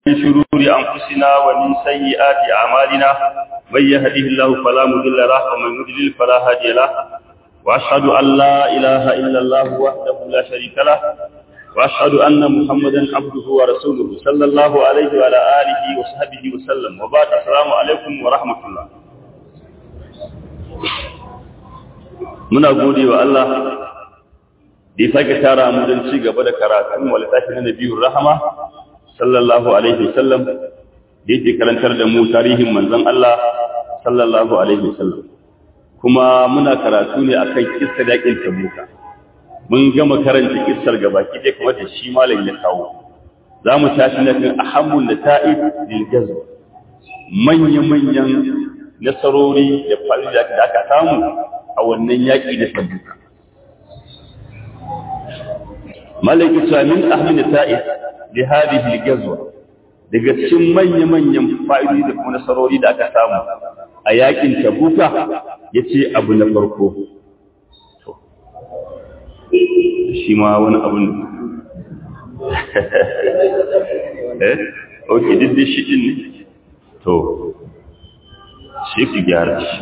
من شرور أنفسنا ومن سيئات أعمالنا من يهده الله فلا مضل له ومن يضلل فلا هادي له وأشهد أن لا إله إلا الله وحده لا شريك له وأشهد أن محمدا عبده ورسوله صلى الله عليه وعلى آله وصحبه وسلم وبعد السلام عليكم ورحمة الله muna gode wa Allah da ya sake tara mu don ci gaba da karatun wa littafi na nabiyur rahama sallallahu alaihi wasallam da yake karantar da mu tarihin manzon Allah sallallahu alaihi wasallam kuma muna karatu ne akan kissar yakin tabuka mun gama karanta kissar gabaki dai kuma da shi malam ya kawo za mu tashi na kan ahammul nata'ib lil jazm manya manyan nasarori da fa'ida da aka samu a wannan yaki da tabuka malaki cewa min ahmin nata'ib li hadhihi al-ghazwa daga cikin manya-manyan fa'idi da kuma nasarori da aka samu a yakin tabuka yace abu na farko shi ma wani abun eh okay diddi shi din ne to shi ki gyara shi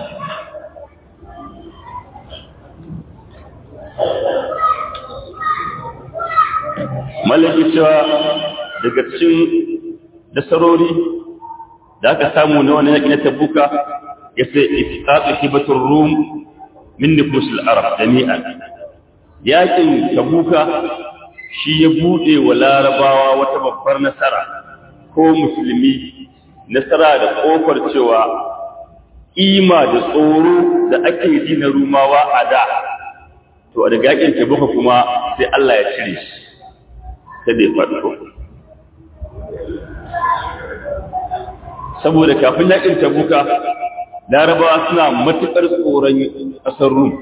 mallaki cewa daga cikin nasarori da aka samu na wani yaƙi na tabuka ya sai ifitatu hibatun rum min nufusul arab jami'an yaƙin tabuka shi ya buɗe wa larabawa wata babbar nasara ko musulmi nasara da ƙofar cewa ima da tsoro da ake ji na rumawa a da to a daga yaƙin tabuka kuma sai Allah ya cire shi ta bai faɗo saboda kafin yakin tabuka larabawa suna matuƙar tsoron ƙasar rum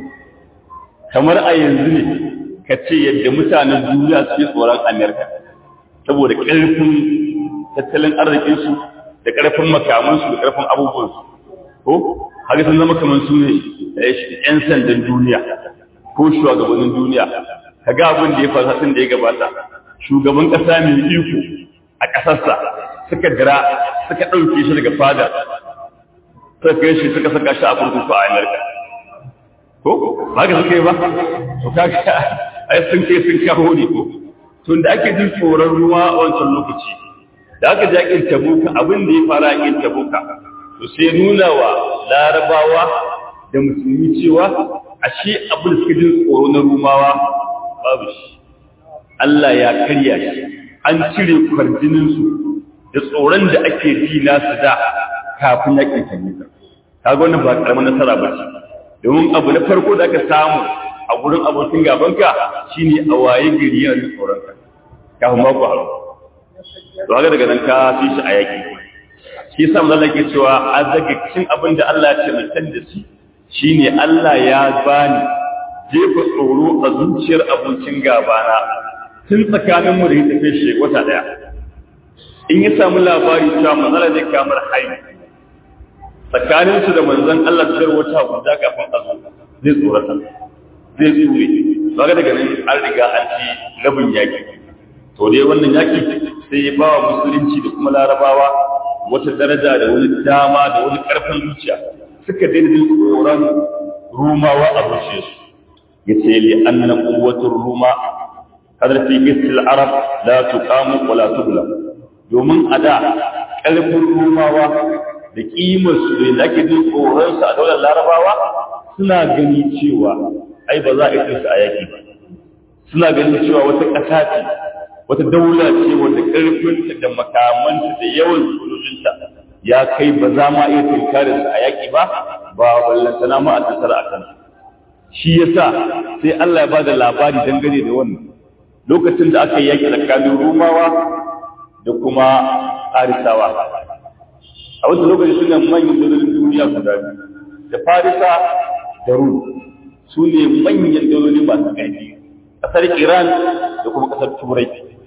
kamar a yanzu ne ka ce yadda mutanen duniya suke tsoron amerika saboda ƙarfin tattalin arzikinsu da ƙarfin makamansu da ƙarfin abubuwansu ko haka sun zama kamar su ne 'yan sandan duniya ko shugabannin duniya ka ga abin da ya fasa tun da ya gabata shugaban ƙasa mai iko a ƙasarsa suka dira suka ɗauke shi daga fada suka kai shi suka saka shi a kurkuku a amurka ko ba ka suka yi ba to kaga ai sun kai sun kawo ne ko to da ake jin tsoron ruwa a wancan lokaci da aka ja kin tabuka abin da ya fara kin tabuka to sai nuna wa larabawa da musulmi cewa ashe abin da suka jin tsoro na rumawa babu shi Allah ya karya shi an cire kwarjininsu da tsoron da ake ji nasu da kafin yakin tabuka kaga wannan ba karamin nasara ba ce domin abu na farko da aka samu a gurin abokin gabanka shine a waye gari yana da tsoron ka kafin mako haru to haka daga nan ka fi shi a yaki shi yasa mun Allah ke cewa a daga cikin abin da Allah ya ce mutan da shi shine Allah ya bani jefa tsoro a zuciyar abokin gabana tun tsakaninmu da ya tafi shi wata ɗaya in ya samu labari cewa manzala zai kamar haihu tsakaninsu da manzan Allah da jar wata guda kafin a zo zai tsorata zai tsure ba ga daga nan an riga an ci rabin yaƙi to dai wannan yaƙi sai ya bawa musulunci da kuma larabawa wata daraja da wani dama da wani ƙarfin zuciya suka daina jin tsoron rumawa a zuciyarsu ya ce li anna quwwatur ruma hadar fi gistil arab la tuqamu wa la tubla domin a da ƙarfin rumawa da kimar su da ake jin tsoron su a daular larabawa suna gani cewa ai ba za a yi su a yaki ba suna ganin cewa wata ƙasa ce wata daula ce wanda ƙarfinta da makamanta da yawan sojojinta ya kai ba za ma iya tunkarin su a yaki ba ba ballantana ma a tattara a kansu shi yasa sai Allah ya ba da labari dangane da wannan lokacin da aka yaki tsakanin rumawa da kuma farisawa a wata lokaci suna manyan dalolin duniya guda biyu da farisa da rum su ne manyan daloli masu ƙarfi ƙasar iran da kuma ƙasar turai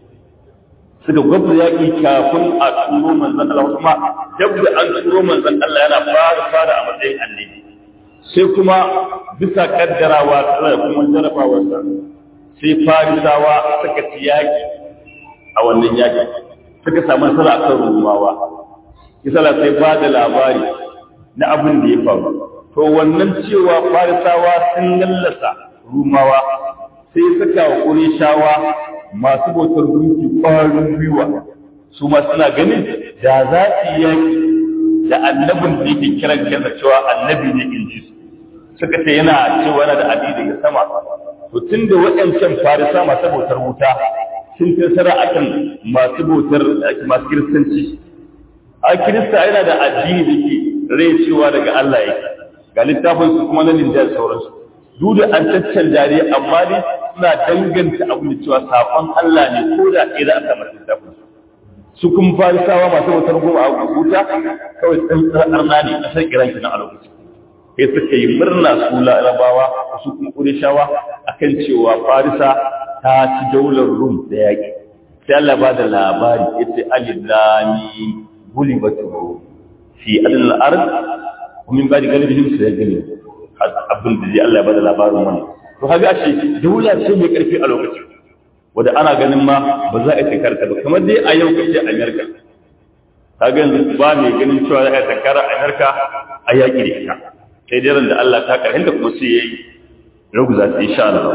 suka gwabta yaƙi kafin a turo manzan Allah kuma dab da an turo manzan Allah yana fara fara a matsayin annabi sai kuma bisa kaddarawa da kuma jarabawarsa sai farisawa suka ci yaƙi a wannan yaƙi suka samu nasara akan rumawa kisala sai ba da labari na abin da ya faru to wannan cewa farisawa sun lallasa rumawa sai saka wa ƙurishawa masu bautar gunki ƙwarin gwiwa su ma suna ganin da za su yi yaƙi da annabin da yake kiran kansa cewa annabi ne in ji su suka ce yana cewa yana da adi daga sama to tun da waɗancan farisa masu bautar wuta sun tasara akan masu bautar masu kiristanci a kirista yana da addini da ke rai cewa daga Allah yake ga littafin su kuma na linjar sauransu duk da an caccanja ne amma ne suna danganta abu da cewa saƙon Allah ne ko da ɗaya za a samu littafin su kun farisawa masu wutar goma a wuta kawai tsantsar arna ne ƙasar iran kenan a lokacin sai suka yi murna su larabawa su kuma ƙurishawa akan cewa farisa ta ci daular rum da yaƙi sai Allah ba da labari ya ce alilami gulibatu fi adin al'ard min ba da galibin su ya gani abin da zai Allah ya ba da labarin wannan to haka ashe daula ce mai ƙarfi a lokacin wanda ana ganin ma ba za a tankar ta ba kamar dai a yau kace Amerika kaga yanzu ba mai ganin cewa za a tankar Amerika a yaƙi da ita sai dai ran da Allah ta karhinta kuma sai yayi ruguza ta insha Allah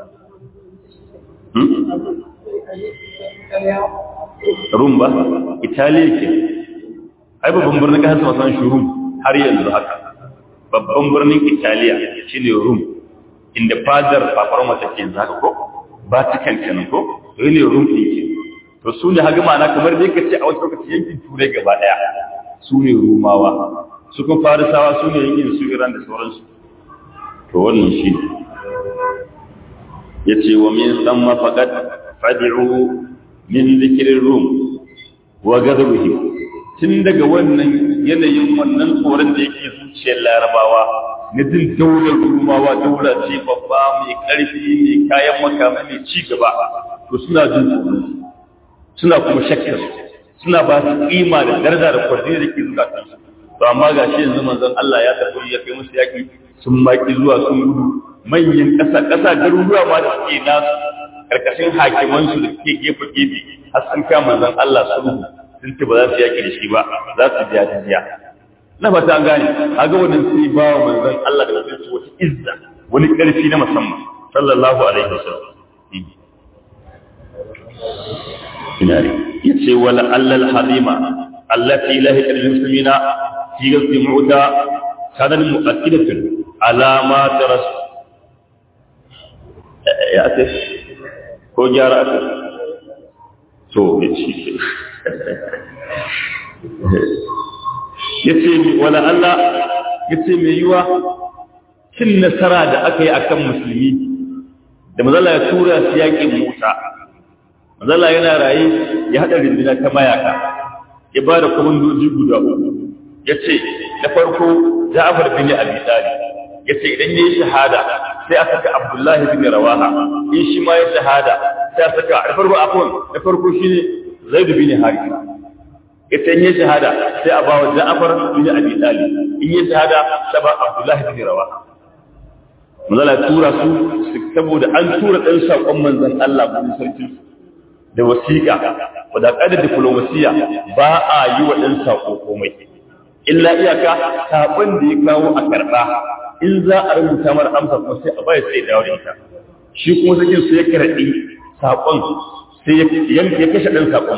Rum ba Italiya ke ai babban birnin kasar sama san shi Rum har yanzu haka babban birnin Italiya shine Rum inda fadar paparoma take yanzu haka ko Vatican kenan ko to ne Rum din ke to su ne haga ma'ana kamar dai kace a wata lokaci yankin Turai gaba daya su ne Rumawa su kun Farisawa su ne yankin su Iran da sauransu to wannan shi ne yace wa min thamma faqad fad'u min dhikrir rum wa ghadabihim tun daga wannan yanayin wannan tsoron da yake zuciyar larabawa na jin daular rumawa daula ce babba mai ƙarfi mai kayan makama mai ci gaba to suna jin tsoro suna kuma shakkar suna ba su kima da daraja da kwarjini da ke zuwa kansu to amma ga shi yanzu manzon Allah ya tafi ya kai musu yaki sun maki zuwa sun gudu manyan ƙasa ƙasa garuruwa ma da suke nasu karkashin hakimansu da suke gefe gefe har sun kama manzon Allah sulhu sun ce ba za su yaki da shi ba za su biya jiya na fata an gane kaga wannan sai ba wa manzon Allah da mutunci wata izza wani karfi na musamman sallallahu alaihi wasallam ina ne yace wala allal hadima allati lahi al muslimina fi ghazwi mu'ta kana mu'akkidatun ala ma taras ya ce ko gyara aka to yace yace wala Allah yace mai yiwa cin nasara da aka yi akan musulmi da mazala ya tura su yaƙin Musa mazala yana raye ya haɗa rindina ta mayaka ya ba da kwamandoji guda uku ya ce na farko Ja'far bin Abi Talib ya ce idan yayi shahada sai a saka Abdullahi bin Rawaha in shi ma ya shahada sai a saka na farko afwan na farko shine Zaid bin Haritha ita in yi shahada sai a ba wa Ja'far bin Abi Talib in yi shahada sai ba Abdullah bin Rawaha manzala tura su saboda an tura dan sakon manzon Allah mun sarki da wasiƙa wanda kada diplomasiya ba a yi wa dan sako komai illa iyaka sakon da ya kawo a karba in za a rubuta mar amsa kuma sai a bai sai dawo da ita shi kuma sakin sai ya karadi sakon sai ya kashe dan sakon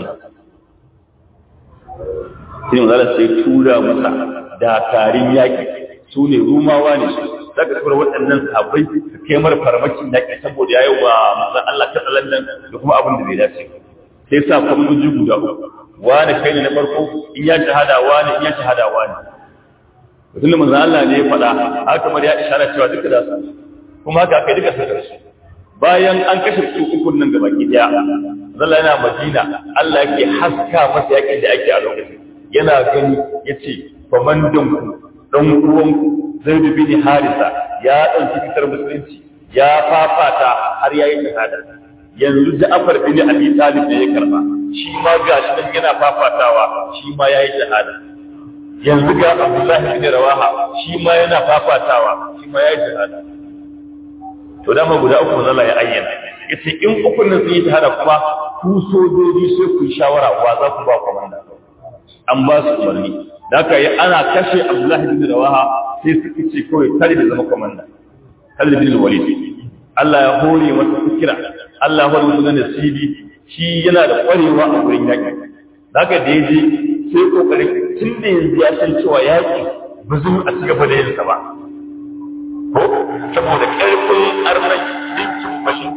sai manzala sai tura masa dakarin yaƙi su ne rumawa ne za ka tura waɗannan sabai su kai mara farmakin yaƙi saboda ya yi wa manzan Allah ta tsalandan da kuma abin da bai dace sai sa kwamandoji guda uku wani kai ne na farko in ya shahada wani in ya shahada wani mutum da manzan Allah ne ya faɗa haka kamar ya ishara cewa duka da su kuma haka aka duka sakar su bayan an kashe su ukun nan gaba ki daya zalla yana madina Allah yake haska masa yaƙin da ake a lokacin yana gani ya ce kwamandanku ɗan uwanku zai dubi ni harisa ya ɗauki fitar musulunci ya fafata har ya yi shahada yanzu ja'afar bin abi talib da ya karba shi ma ga shi nan yana fafatawa shi ma ya yi shahada yanzu ga abdullahi bin rawaha shi ma yana fafatawa shi ma ya yi shahada to dama guda uku zalla ya ayyana ya ce in ukun nan sun yi shahada kuma ku sojoji sai ku yi shawara wa za ku ba komanda an ba su umarni da aka yi ana kashe abdullahi bin rawaha sai suka ce kawai tare da zama komanda tare da bin walid Allah ya hore masa fikira Allah ya hore masa nasibi shi yana da kwarewa a wurin yaƙi da aka da ya je sai kokarin tun da yanzu ya san cewa yaƙi ba zai a ci gaba da yinsa ba ko saboda ƙarfin arnai dinkin bashin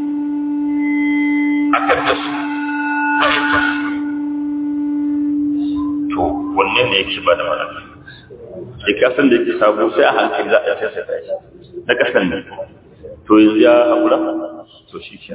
akan da su ma'aikatan to wannan ne yake ba da malaka sai kasan da yake sabo sai a hankali za a sai sai shi na kasan ne to yanzu ya haƙura to shi ke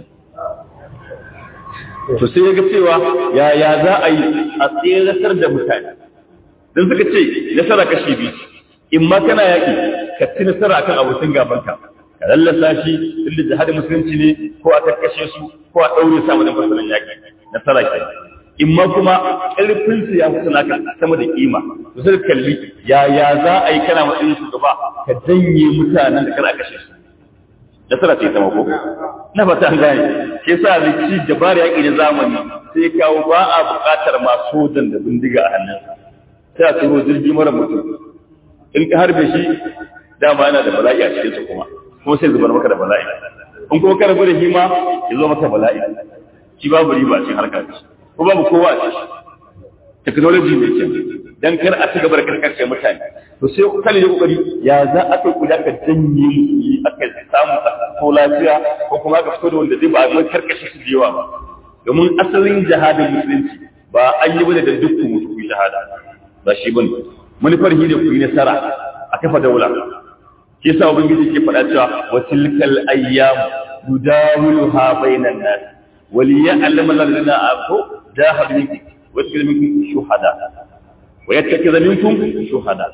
to sai ya ga cewa yaya za a yi a tseratar da mutane don suka ce nasara kashi biyu in ma kana yaƙi ka ci nasara akan abokin gabanka ka lallasa shi inda jihadin musulunci ne ko a karkashe su ko a ɗaure sa wajen fasalin yaƙi nasara ke in ma kuma ƙarfin su ya fi naka sama da kima to sai kalli yaya za a yi kana matsayin shugaba ka janye mutanen da kana kashe su nasara ce ta mako na fata an gane ke sa rikici dabar yaƙi da zamani sai kawo ba a buƙatar ma sojan da bindiga a hannunsa sai a turo jirgi mara mutum in ka harbe shi dama yana da bala'i a cikinsa kuma kuma sai zubar maka da bala'i in kuma ka rabu da shi ma ya zo maka bala'i shi babu riba cikin harka ce ko babu kowa a ciki technology ne ke dan kar a ci gaba da karkashe mutane to sai ku kalle kokari ya za a kai ku da ka janye musu aka samu ko lafiya ko kuma ka fito da wanda zai ba mai karkashe su yawa ba domin asalin jihadin musulunci ba an yi bane da dukkan mutu ku shahada ba shi bane manufar shi ne ku yi nasara a kafa daula shi yasa ubangiji ke faɗa cewa wa tilkal ayyam yudawiluha bainan nas وليعلم الذين آمنوا جاهدوا منكم ويتخذ منكم شهداء ويتخذ منكم شهداء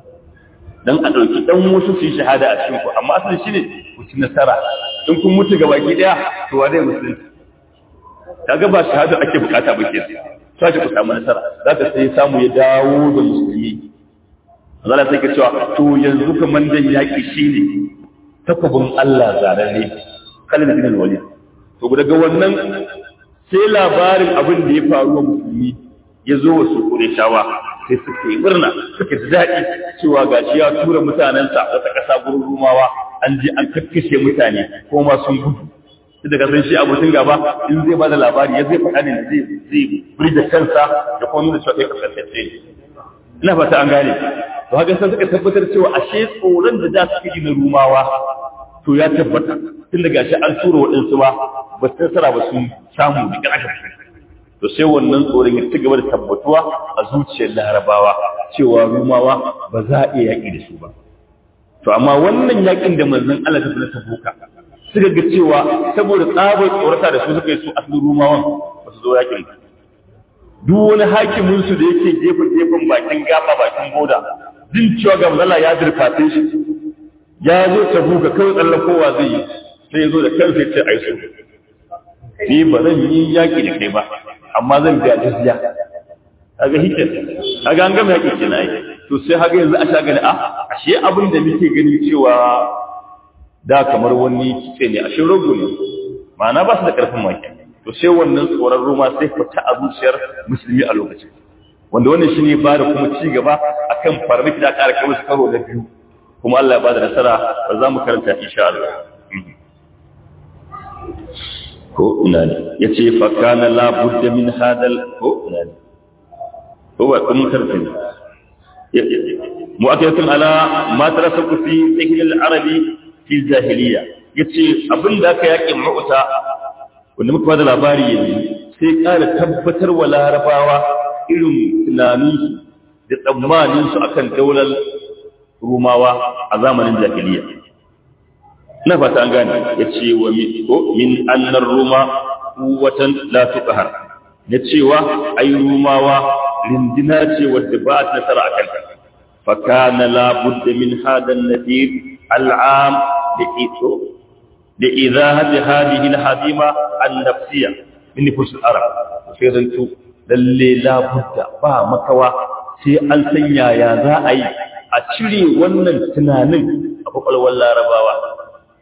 dan a ɗauki ɗan wasu su yi shahada a cikin ku amma asali shine ku ci nasara in kun mutu ga baki ɗaya to wa zai musulunci kaga ba shahada ake bukata ba ke sai ku samu nasara zaka sai samu ya dawo da musulmi Allah sai ka cewa to yanzu kaman dan yaki shine takobin Allah zararre kalin bin walid to daga wannan sai labarin abin da ya faru wa musulmi ya zo wasu ƙureshawa sai suka yi murna suka ji daɗi cewa ga shi ya tura mutanensa wata ƙasa gurin rumawa an je an kakkashe mutane ko ma sun gudu sai daga san shi abokin gaba in zai ba da labari ya zai faɗa ne zai zai burge kansa da kuma nuna cewa kai kasance ina fata an gane to haka sai suka tabbatar cewa ashe tsoron da za su yi na rumawa to ya tabbata tun daga shi an tura waɗansu ba ba su nasara ba sun samu da ƙarfi to sai wannan tsoron ya ci gaba da tabbatuwa a zuciyar larabawa cewa rumawa ba za a iya yaƙi da su ba to amma wannan yaƙin da manzon Allah ta fara tabuka suka ga cewa saboda tsabar tsorata da su suka yi su asalin rumawan ba su zo yaƙin ba duk wani hakimin su da yake gefe gefen bakin gaba bakin boda jin cewa ga manzon ya dirfafe shi ya zo tabuka kawai tsallan kowa zai yi sai ya zo da kansa ya ce ai su ni ba zan yi yaƙi da kai ba amma zan biya jizya kaga hikin kaga an gama yaƙi kenan ai to sai haka yanzu a shagani a ashe abin da muke gani cewa da kamar wani kitse ne ashe rogo ne ma'ana ba su da ƙarfin maki to sai wannan tsoron roma sai fita a zuciyar musulmi a lokacin wanda wannan shi ne ba da kuma ci gaba akan farmaki da ƙara kai musu karo na biyu kuma Allah ya ba da nasara ba za mu karanta insha Allah ko ina ne ya ce fakana labudda min hadal ko ina ne ko ba kun karfe ne mu'akiyatun ala ma tarasaku fi zihin arabi fi jahiliya ya ce abin da aka yaƙin ma'uta wanda muka bada labari yanzu sai ƙara tabbatar wa larabawa irin tunaninsu da tsammaninsu akan daular rumawa a zamanin jahiliya na fata an gane ya ce wa min annar ruma kuwatan la tuqhar ya cewa ai rumawa rindina ce wadda ba ta nasara a kanta fa kana la budda min hada an-nadir al-am da ito da idahati hadhihi al-hadima an-nafsiyya min nufus al-arab sai dan tu lalle la budda ba makawa sai an sanya ya za a yi a cire wannan tunanin a kwakwalwar larabawa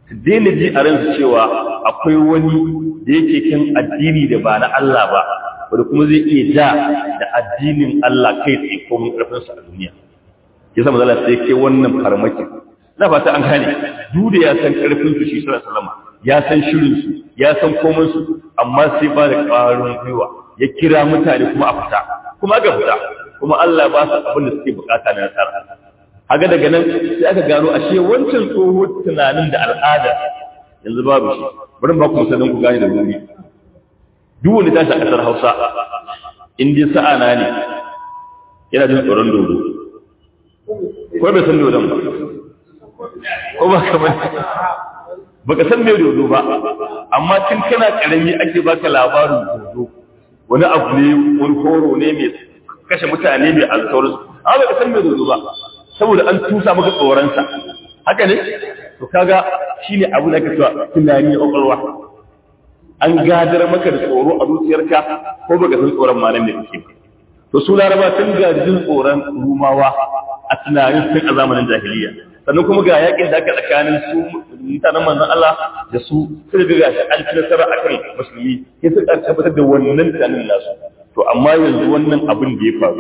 su daina ji a ransu cewa akwai wani da yake kan addini da ba na Allah ba wanda kuma zai iya ja da addinin Allah kai tsaye ko mun karfin sa a duniya yasa manzo Allah sai ke wannan farmaki na fata an gane duk da ya san karfin su shi sallallahu alaihi wasallam ya san shirin su ya san komai su amma sai ba da ƙarin gwiwa ya kira mutane kuma a fita kuma aka fita kuma Allah ba su abin da suke bukata na nasara haka daga nan sai aka gano ashe wancan tsoho tunanin da al'ada yanzu babu shi bari ba ku sanin ku gane da wuri duk wanda tashi a kasar Hausa in dai sa'a na ne yana jin tsoron dodo ko bai san dodon ba ko ba kamar baka san me dodo ba amma tun kana karami ake baka labarin dodo wani abu ne wani horo ne mai kashe mutane mai alkawarin amma baka san me dodo ba saboda an tusa maka tsoronsa haka ne to kaga shine abu da kake tunani a kwakwalwa an gadar maka da tsoro a zuciyarka ko baka san tsoron malam da kake to su laraba sun gaji jin tsoron rumawa a tunanin tun a zamanin jahiliya sannan kuma ga yakin da aka tsakanin su mutanen manzon Allah da su sai ga gashi an ci nasara akan musulmi sai suka tabbatar da wannan tunanin nasu to amma yanzu wannan abin da ya faru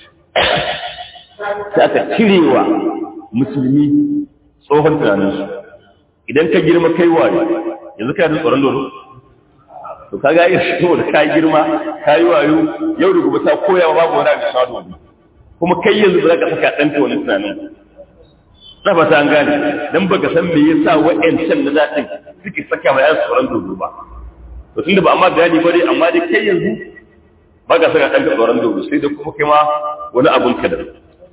sai aka cirewa musulmi tsohon tunaninsu idan ka girma kai waye yanzu ka yi tsoron dodo to ka ga shi da ka girma ka yi wayo yau da gobe ta koya babu wani abin sa dodo kuma kai yanzu ba za ka saka ɗanka wani tunanin na ba ta an gane dan baka san me yasa wa'ancan na daɗin suke saka ma yan tsoron dodo ba to tunda ba amma bayani ba dai amma dai kai yanzu ba ka saka ɗanka tsoron dodo sai da kuma kai ma wani abun ka da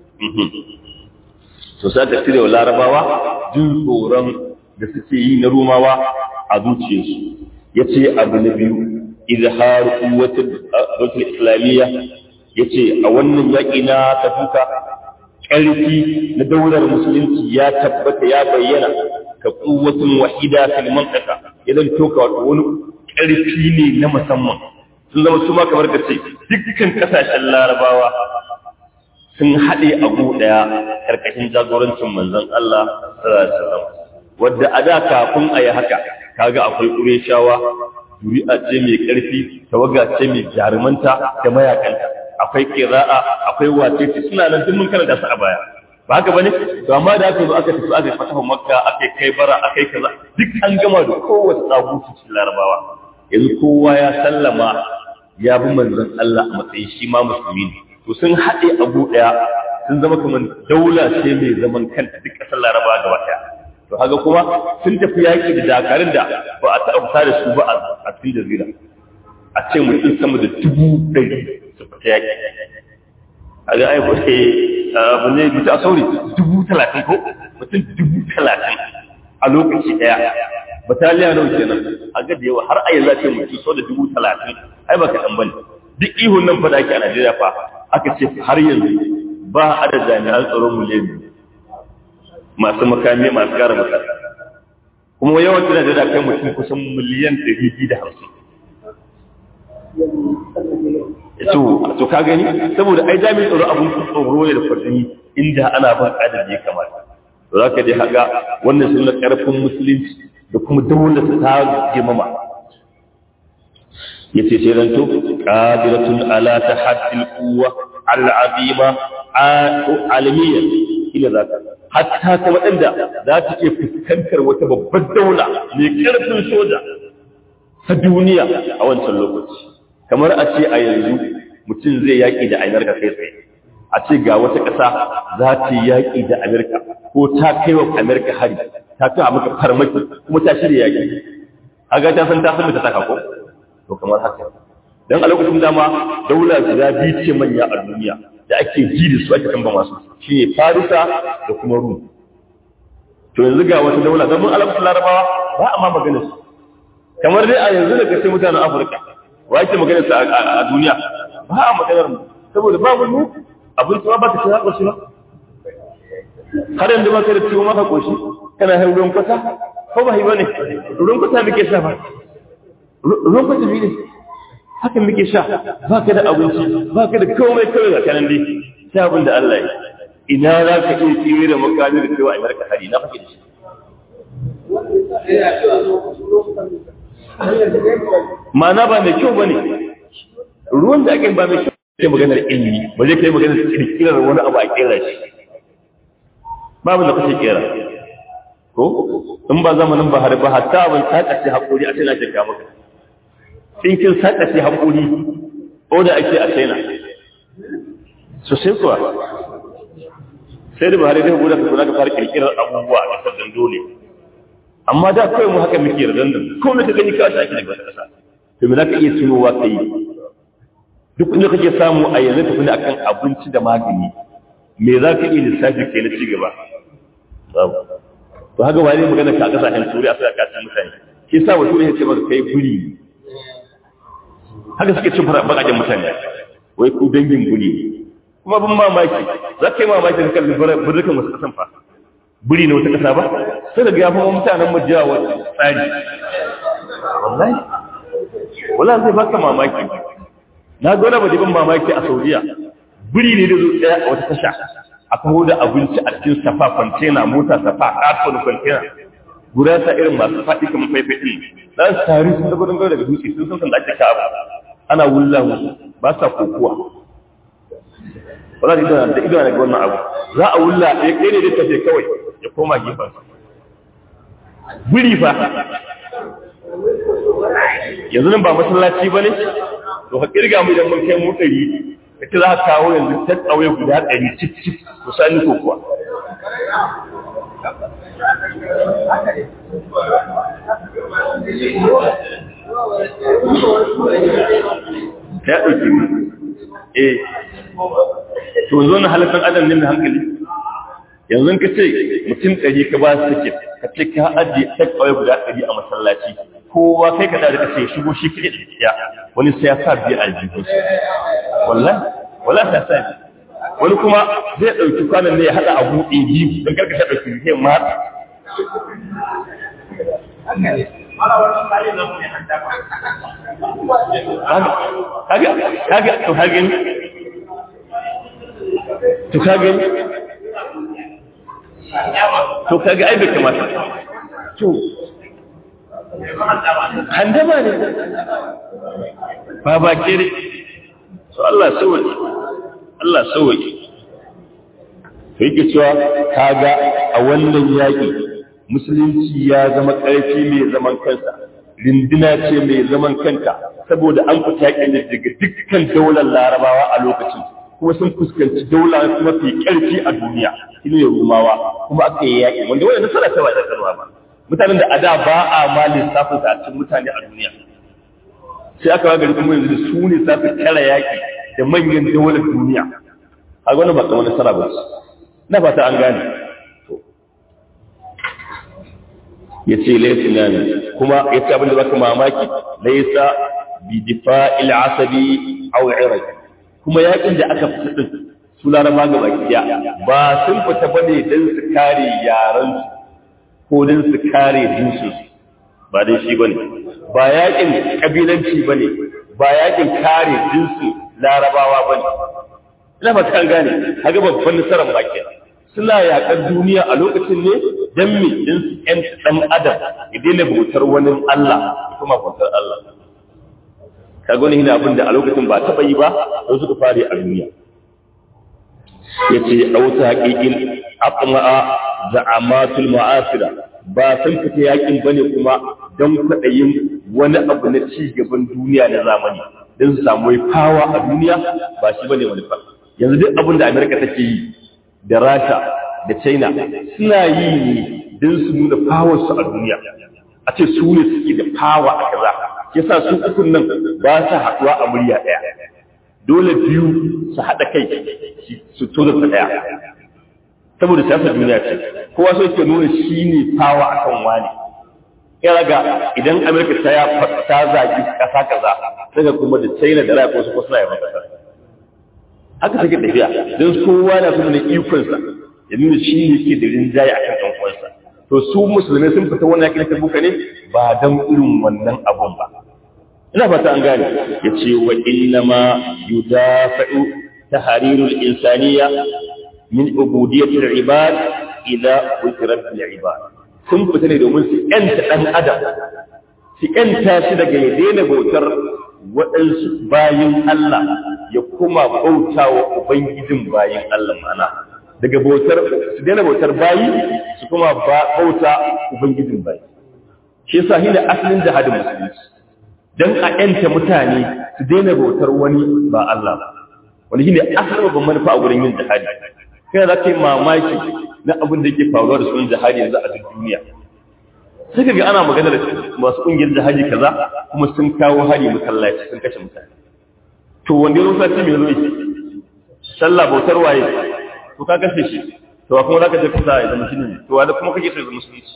to sai ka cire wa larabawa jin tsoron da suke yi na rumawa a zuciyarsu ya ce abu na biyu izhar kuwatul islamiyya ya ce a wannan yaƙi na tafuka ƙarfi na daular musulunci ya tabbata ya bayyana ka kuwatul wahida fil mantaka idan toka wato wani ƙarfi ne na musamman sun zama su ma kamar ka ce dukkan ƙasashen larabawa sun haɗe abu ɗaya ƙarƙashin jagorancin manzon Allah sallallahu wadda a da kafin a yi haka kaga akwai ƙureshawa zuri'a ce mai ƙarfi tawaga ce mai jarumanta da mayakanta akwai ƙira'a akwai wace ce suna nan duk mun karanta su a baya ba haka bane to amma da aka zo aka tafi aka fatahu makka aka kai bara aka kai kaza duk an gama da kowace tsagutu cikin larabawa yanzu kowa ya sallama ya bi manzon Allah a matsayin shi ma musulmi ne to sun haɗe abu ɗaya sun zama kamar daula ce mai zaman kanta duk ƙasar laraba gaba ɗaya to haka kuma sun tafi yaƙi da dakarun da ba a taɓa fita da su ba a cikin jazira a ce mutum sama da dubu ɗari su fita yaƙi a ga aiko ke abu ne bisa a sauri dubu talatin ko mutum dubu talatin a lokaci ɗaya bataliya nawa kenan a ga da yawa har a yanzu ce mutum sau da dubu talatin ai ba kaɗan ba ne duk ihun nan fa da ake a Najeriya fa aka ce har yanzu ba a da jami'an tsaron miliyan masu makami masu gara makami kuma yawan tana da kai mutum kusan miliyan ɗari biyu da hamsin to to ka gani saboda ai jami'in tsaro abun tsoro ne da kwadini inda ana ban adadi ya kamata to za ka dai haga wannan sun na ƙarfin musulunci da kuma daular ta girmama yace sai zanto qadiratun ala tahaddil quwwa al'azima alamiya ila zaka hatta ta wadanda za ta iya fuskantar wata babbar daula mai karfin soja ta duniya a wancan lokaci kamar a ce a yanzu mutum zai yaki da Amerika kai tsaye a ce ga wata ƙasa za ta yaki da Amerika ko ta kai wa Amerika hari ta kai maka farmaki kuma ta shirya yaki kaga ta san ta san ta saka ko to kamar haka dan a lokacin dama daula guda biyu ce manya a duniya da ake ji da su ake tamba masu shine Farisa da kuma Rum to yanzu ga wata daula dan mun alaƙa Larabawa ba a ma magana su kamar dai a yanzu da kace mutanen Afirka wa yake magana su a duniya ba a maganar mu saboda ba mu abin tuwa ba ta ci haƙo shi ba har yanzu ba ka da ciwo maka koshi kana hin ruwan kwata ko ba yi bane ruwan kwata muke sha ba ruwan kwata ne haka muke sha ba ka da abinci ba ka da komai kawai ga kanan dai sai abin da Allah ya ina za ka iya tsire da makami da cewa a marka hari na fake da shi ma'ana ba mai kyau ba ne ruwan da ake ba mai kyau sai maganar ilimi ba zai kai maganar kirkirar wani abu a kera shi babu da kuke kera ko in ba zamanin ba har ba hatta abin sakace hakuri a tana shakka maka in kin sakace hakuri ko da ake a tana so sai kuwa sai da bahari da guda ka ka fara kirkirar abubuwa a kasar dole amma da kawai mu haka muke yarda nan ko ne ka gani ka shaki daga wata kasa to me zaka iya tunowa kai duk inda kake samu a yanzu tafi akan abinci da magani me za ka iya lissafi kai na ci gaba to haka wani magana ka kasashen turi a sai ka mutane shi sa wato ne ce maka kai buri haka suke cin bakajen mutane wai ku dangin buri kuma bin mamaki za ka yi mamaki da kalli birrikan wasu kasan fa buri na wata kasa ba sai daga ya fi mutanen majiya wata tsari wallahi wallahi zai baka mamaki na ga wani bajibin mamaki a saudiya biri ne da zo tsaya a wata tasha a kawo da abinci a cikin safa kwantena mota safa ƙarfon kwantena guda ta irin masu faɗi kamar faifai ɗin za su tari sun da gudun daga dutse sun san da ake kawo ana wulla musu ba sa kokuwa wala da da ido daga wannan abu za a wulla ya kai ne da tafe kawai ya koma gefen biri fa yanzu nan ba masallaci ba ne to ka kirga mu idan mun kai mu ɗari ka ce za ka kawo yanzu ta tsawai guda ɗari cif cif ku sani ko kuwa ya ɗauki mu eh to yanzu wani halittar adam ne mai hankali yanzu ka ce mutum ɗari ka ba su tiket ka ce ka ajiye ta tsawai guda ɗari a masallaci kowa kai ka da ka ce shigo shi kaɗai da ya wani sai ya sa biya a jikin su wallahi wallahi sai sa wani kuma zai ɗauki kwanan ne ya haɗa abu ɗin biyu don karka ta ɗauki zai mata kaga kaga to kaga to kaga to kaga ai bai kamata to handama ne ba ba kere so Allah sauki Allah sauki to yake cewa kaga a wannan yaki musulunci ya zama ƙarfi mai zaman kansa rindina ce mai zaman kanta saboda an fita yakin daga dukkan daular larabawa a lokacin kuma sun fuskanci daula mafi ƙarfi a duniya shine rumawa kuma aka yi yaƙi wanda wannan nasara ta ba da karwa ba mutanen da a da ba a ma lissafin sa a cikin mutane a duniya sai aka ga gari kuma yanzu su ne za su kara yaƙi da manyan daular duniya a wannan ba kamar nasara ba na fata an gane ya ce laifina ne kuma ya ce abin da baka mamaki laisa bi difa'il asabi aw iraj kuma yakin da aka fita din su laraba ga baki ba sun fita bane dan su kare yaran su ko dan su kare jinsu ba dai shi bane ba yakin kabilanci bane ba yakin kare jinsu larabawa bane ina fata an gane kaga babban nasarar ba kenan suna yaƙar duniya a lokacin ne don me din su ƴan ɗan adam ya daina bautar wani Allah kuma bautar Allah ka gani hina abin da a lokacin ba taɓa yi ba don suka fare a duniya ya ce a wata haƙiƙin aqma'a za'amatul ma'asira ba sun fita yaƙin bane kuma don kwaɗayin wani abu na ci gaban duniya na zamani don su samu fawa a duniya ba shi bane manufa yanzu duk abin da Amerika take yi da rasha da china suna yi ne don su nuna fawarsu a duniya a ce su ne suke da fawa a kaza yasa su ukun nan ba su haɗuwa a murya ɗaya dole biyu su haɗa kai su to da ɗaya saboda siyasar duniya ce kowa so ke nuna shi ne fawa a kan wani ya raga idan amurka ta ya ta zagi ƙasa kaza daga kuma da china da rasha wasu suna yaban ƙasa haka take tafiya don kowa na suna ikonsa ya nuna shi ne ke da rinjaye a kan ɗan'uwansa to su musulmai sun fita wannan yakin ta buka ne ba don irin wannan abun ba ina fata an gane ya ce wa inna ma yudafa'u tahrirul insaniya min ubudiyyati al-ibad ila ulti rabbil ibad sun fita ne domin su yanta dan adam su yanta shi daga ya daina bautar waɗansu bayin Allah ya kuma bauta wa Ubangijin bayin Allah mana daga bautar su daina bautar bayi su kuma bauta Ubangijin bayi shi yasa shi ne asalin jihadin musulunci don a ‘yanta mutane su daina bautar wani ba Allah ba wani shi ne asalin babban manufa a wurin yin jihadi kai za ka yi mamaki na abin da yake faruwa da sunan jihadi yanzu a duk duniya sai ga ana magana da masu ƙungiyar jihadi kaza kuma sun kawo hari masallaci sun kashe mutane to wanda ya rusa mai zoyi sallah bautar waye to ka kashe shi to kuma za ka je kusa ya zama shi ne to wanda kuma kake so ya zama musulunci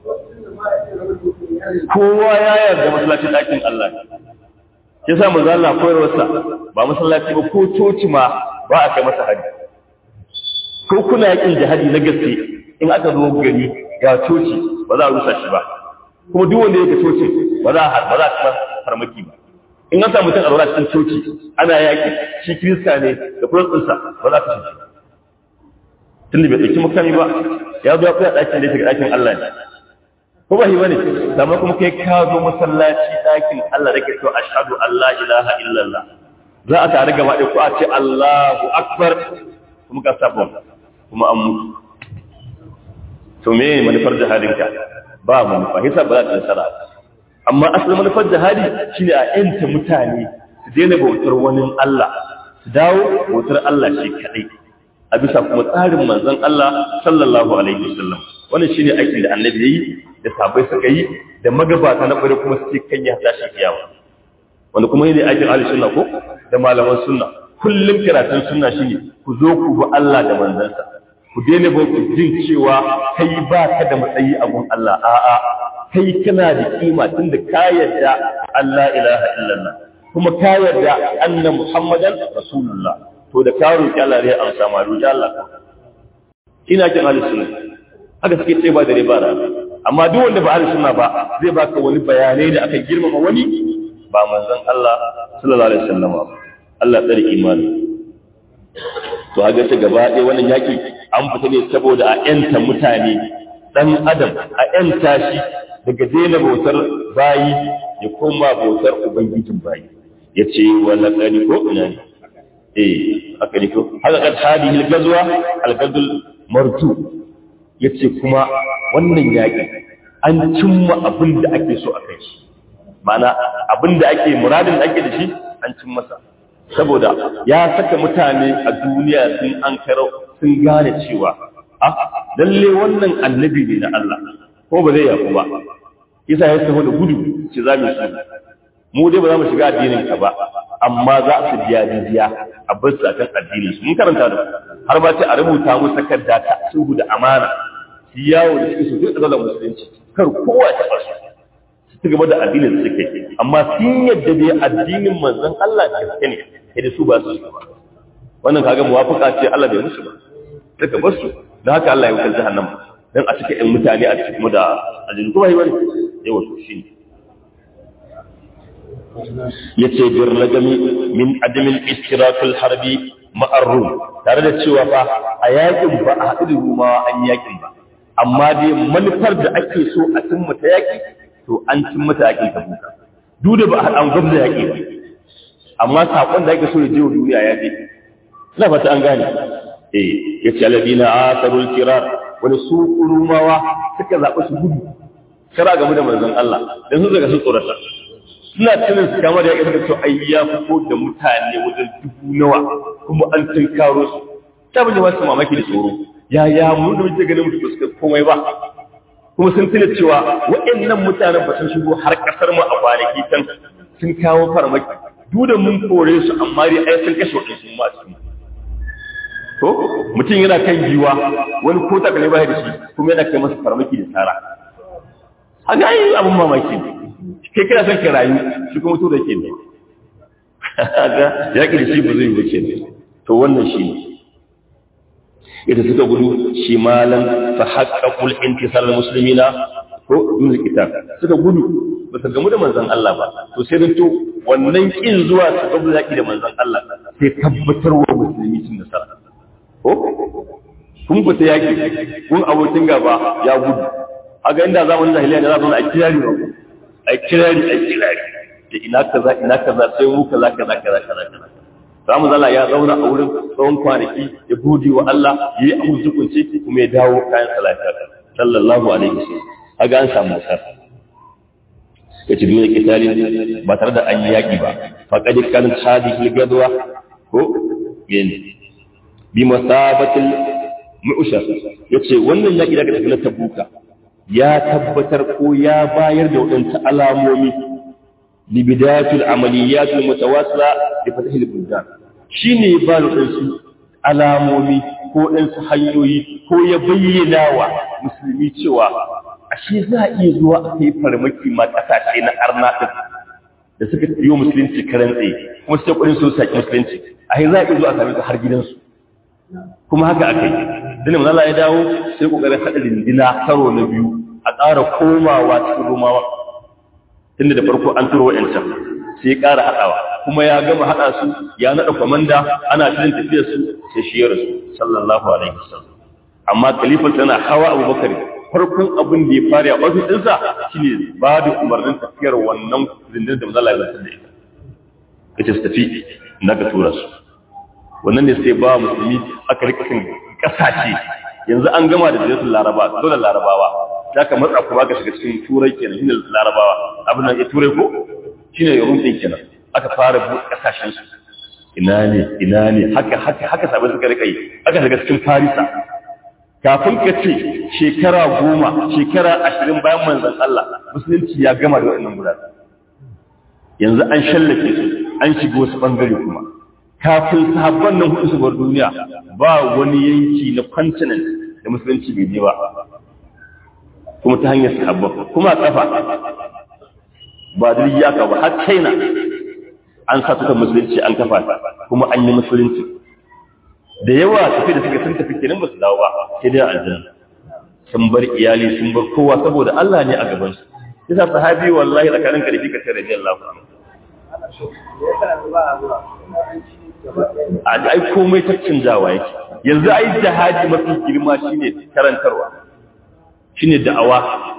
kowa ya yarda masallacin ɗakin Allah ya sa manzo Allah koyarwarsa ba masallaci ba ko coci ma ba a kai masa hari ko kuna yakin jihadi na gaske in aka zo gari ga coci ba za a rusa shi ba kuma duk wanda yake coci ba za a ba za a farmaki ba in an samu mutum a zauna cikin coci ana yaki shi kirista ne da kuransa ba za ka shi tunda bai ɗauki makami ba ya zo ya fi ɗakin da ya shiga ɗakin Allah ne ko ba shi bane amma kuma kai ka zo masallaci ɗakin Allah da ke so ashhadu an la ilaha illallah za a tare gaba ɗaya ko a ce Allahu akbar kuma ka saba kuma an mutu to me manufar jihadinka ba manufa hisa ba za ta nasara amma asalin manufar jihadi shine a yanta mutane su daina bautar wani Allah su dawo bautar Allah shi kadai a bisa kuma tsarin manzon Allah sallallahu alaihi wasallam wannan shine aikin da annabi yayi da sabai suka yi da magabata na bare kuma suke kan ya tashi kiyama wanda kuma ne aikin ahli sunna ko da malaman sunna kullum karatun sunna shine ku zo ku bi Allah da manzansa ku daina ba ku jin cewa kai ba ka da matsayi a gun Allah a'a kai kana da kima tunda ka yarda Allah ilaha illallah kuma ka yarda anna muhammadan rasulullah to da ka roki Allah zai amsa ma roki Allah ina kin ahli sunna haka suke ce ba da riba da amma duk wanda ba ahli sunna ba zai baka wani bayanai da aka girmama wani ba manzon Allah sallallahu alaihi wasallam ba Allah tsare imani to a gace gaba ɗaya wannan yaki an fita ne saboda a yanta mutane dan adam a yanta shi daga daina bautar bayi ya koma bautar ubangijin bayi ya ce wala ƙari ko ina ne eh haka ne ko haka kad hadihi al-gazwa al-gazul martu yace kuma wannan yaki an cimma abin da ake so a kai shi ma'ana abin da ake muradin da ake da shi an cin masa saboda ya saka mutane a duniya sun an karo sun gane cewa a lalle wannan annabi ne na Allah ko ba zai yafu ba isa ya taho da gudu ce za mu shi mu dai ba za mu shiga addinin ka ba amma za su biya jizya a bar su akan addinin su mun karanta da har ba ce a rubuta mu takarda ta sulhu da amana su yawo da suke su duk da musulunci kar kowa ta bar su su gaba da addinin da suke amma sun yadda dai addinin manzon Allah gaske ne sai da su ba su ba wannan kaga muwafaka ce Allah bai musu ba suka bar su da haka Allah ya wuce jahannama dan a cikin ɗan mutane a cikin da ajin kuma yi wani yawa to shi ne yace bir ragami min adamin istirakul harbi ma'ar rum tare da cewa fa a yakin ba a haɗu da rumawa an yakin ba amma dai manufar da ake so a cimma ta yaki to an cin mata yakin tabuka duk da ba a an gwamza yaki ba amma sakon da ake so ya je wa duniya ya je ina fata an gane eh yace alladina asarul kirar wani su rumawa suka zaɓi su gudu kara game da manzon Allah dan su daga su tsorata suna tunin su kama da yaƙi suka so ai ya fito da mutane wajen dubu nawa kuma an tunkaro su ta bin wasu mamaki da tsoro ya ya mu da muke ganin mutu suka komai ba kuma sun tuna cewa waɗannan mutanen ba sun shigo har ƙasar mu a kwanaki can sun kawo farmaki duk da mun kore su amma dai ai sun kashe waɗansu ma cikin to mutum yana kan giwa wani ko takalai ba da shi kuma yana kai masa farmaki da tsara haka yi abin mamaki ne kai kira son ka rayu shi kuma to da ke ne haka yaƙi da shi ba zai wuce ne to wannan shi ne ita suka gudu shi malan fa haqqaqul intisar muslimina ko dun kitab suka gudu ba su gamu da manzon Allah ba to sai dan to wannan kin zuwa su gabu zaki da manzon Allah sai tabbatar wa musulmi cin nasara ko kun fita yaki kun abokin gaba ya gudu a ga inda zamanin jahiliya da za su a kirari ba a kirari a kirari da ina kaza ina kaza sai mu kaza kaza kaza kaza kaza zamu zala ya zauna a wurin tsawon kwanaki ya gode wa Allah ya yi abun zukunci kuma ya dawo kayan salata sallallahu alaihi wasallam aga an samu nasar yace dole kitalin ba tare da an yaki ba faqad kan hadhihi gadwa ko yin bi masabatil mu'shar yace wannan yaki daga tafi na tabuka ya tabbatar ko ya bayar da wadansu alamomi li bidayatul amaliyatul mutawassila li fatahil buldan shine ba da wadansu alamomi ko ɗansu hanyoyi ko ya bayyana wa musulmi cewa ashe za a iya zuwa a kai farmaki ma ƙasashe na arna ɗin da suka yi wa musulunci karen tsaye kuma su ƙwarin su saƙi musulunci a za a iya zuwa a sami har gidansu kuma haka aka yi dinin manzala ya dawo sai ƙoƙarin haɗa rindina karo na biyu a ƙara komawa cikin romawa tunda da farko an turo wa'yancan sai ya ƙara haɗawa kuma ya gama haɗa su ya naɗa kwamanda ana shirin tafiyar su sai shi ya rasu sallallahu alaihi wasallam amma khalifa tana hawa abubakar farkon abin da ya fara a ofis ɗinsa shine ba da umarnin tafiyar wannan zindin da mazala ya zartar da ita kace su tafi na ka tura su wannan ne sai ba musulmi aka rika kan kasashe yanzu an gama da jinsin laraba dole larabawa za ka matsa kuma ka shiga cikin turai kenan shine larabawa abin nan ya turai ko shine yaron din kenan aka fara buɗe kasashen su ina ne ina ne haka haka haka sabon suka rika yi aka shiga cikin farisa kafin ka ce shekara goma shekara ashirin bayan manzan Allah musulunci ya gama da waɗannan gurare yanzu an shallake su an shiga wasu ɓangare kuma kafin sahabban nan hudu su bar duniya ba wani yanki na continent da musulunci bai je ba kuma ta hanyar sahabban kuma a kafa ba da iyaka ba har china an sa tukan musulunci an kafa ta kuma an yi musulunci da yawa tafi da suka sun tafi kenan ba su dawo ba sai dai aljanna sun bar iyali sun bar kowa saboda Allah ne a gaban su yasa sahabi wallahi tsakanin ka da fika sai radiyallahu anhu a ai komai ta canjawa yake yanzu ai jihadi mafi girma shine karantarwa shine da'awa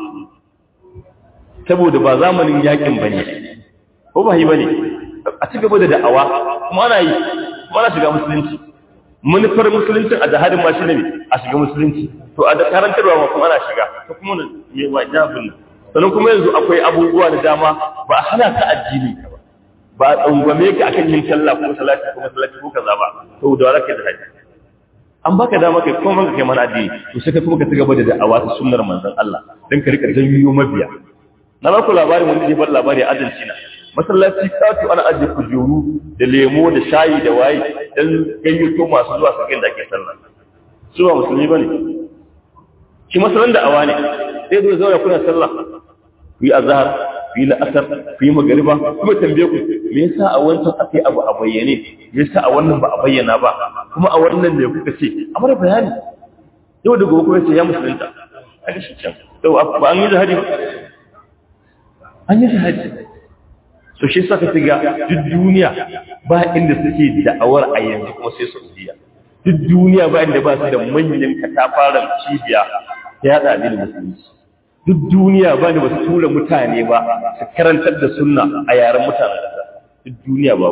saboda ba zamanin yakin bane ko ba yi bane a ci gaba da da'awa kuma ana yi kuma ana shiga musulunci manufar musuluncin a jihadin ma shine a shiga musulunci to a da karantarwa ma kuma ana shiga to kuma me wajabin sannan kuma yanzu akwai abubuwa da dama ba a hana ka addini ka ba ba a tsangwame ka akan yin sallah ko salati ko masallaci ko kaza ba to da wala kai da haji an baka dama kai kuma banka kai mana addini to sai ka kuma ka cigaba da da'awa ta sunnar manzon Allah dan ka rika janyo mabiya na ba ku labarin wanda ya bar labari a Argentina masallaci katu ana ajiye kujeru da lemo da shayi da waye dan gayyato masu zuwa su da ake sallah su ba musulmi bane shi masallan da awa ne sai zo zauna kuna sallah ku yi azhar ku yi la'asar ku yi magariba kuma tambaye ku me yasa a wancan akai abu a bayyane me yasa a wannan ba a bayyana ba kuma a wannan ne kuka ce a mara bayani yau da gobe kuma ce ya musulunta a ga shi can to ba an yi jihadi an yi jihadi so shi saka tiga duk duniya ba inda suke da'awar a yanzu kuma sai Saudiya duk duniya ba inda ba su da manyan katafaren cibiya ta yada addinin musulunci duk duniya ba da basu tura mutane ba su karantar da sunna a yaren mutanen ƙasa duk duniya ba